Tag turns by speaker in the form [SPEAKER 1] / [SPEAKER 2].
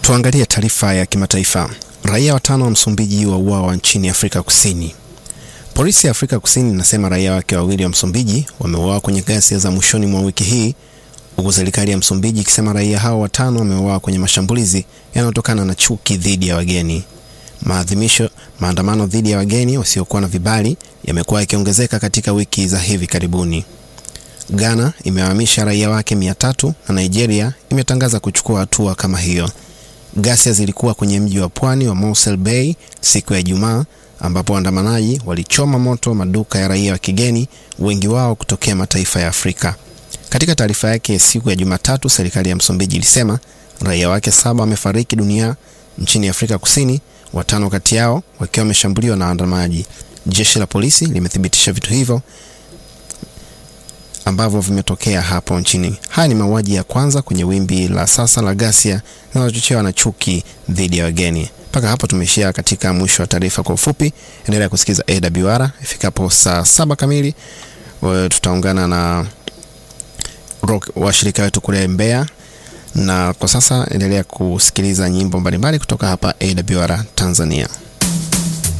[SPEAKER 1] Tuangalie taarifa ya kimataifa. Raia watano wa Msumbiji wauawa nchini Afrika Kusini. Polisi ya Afrika Kusini inasema raia wake wawili wa Msumbiji wameuawa kwenye ghasia za mwishoni mwa wiki hii, huku serikali ya Msumbiji ikisema raia hao watano wameuawa kwenye mashambulizi yanayotokana na chuki dhidi ya wageni. Maadhimisho, maandamano dhidi ya wageni wasiokuwa na vibali yamekuwa yakiongezeka katika wiki za hivi karibuni. Ghana imewahamisha raia wake mia tatu na Nigeria imetangaza kuchukua hatua kama hiyo. Ghasia zilikuwa kwenye mji wa pwani wa Mosel Bay siku ya Ijumaa ambapo waandamanaji walichoma moto maduka ya raia wa kigeni, wengi wao kutokea mataifa ya Afrika. Katika taarifa yake siku ya Jumatatu, serikali ya Msumbiji ilisema raia wake saba wamefariki dunia nchini Afrika Kusini, watano kati yao wakiwa wameshambuliwa na waandamanaji. Jeshi la polisi limethibitisha vitu hivyo ambavyo vimetokea hapo nchini. Haya ni mauaji ya kwanza kwenye wimbi la sasa la ghasia linalochochewa na chuki dhidi ya wageni. Mpaka hapo tumeishia katika mwisho wa taarifa kwa ufupi. Endelea kusikiza AWR. Ifikapo saa saba kamili tutaungana na washirika wetu kule Mbeya, na kwa sasa endelea kusikiliza nyimbo mbalimbali kutoka hapa AWR Tanzania.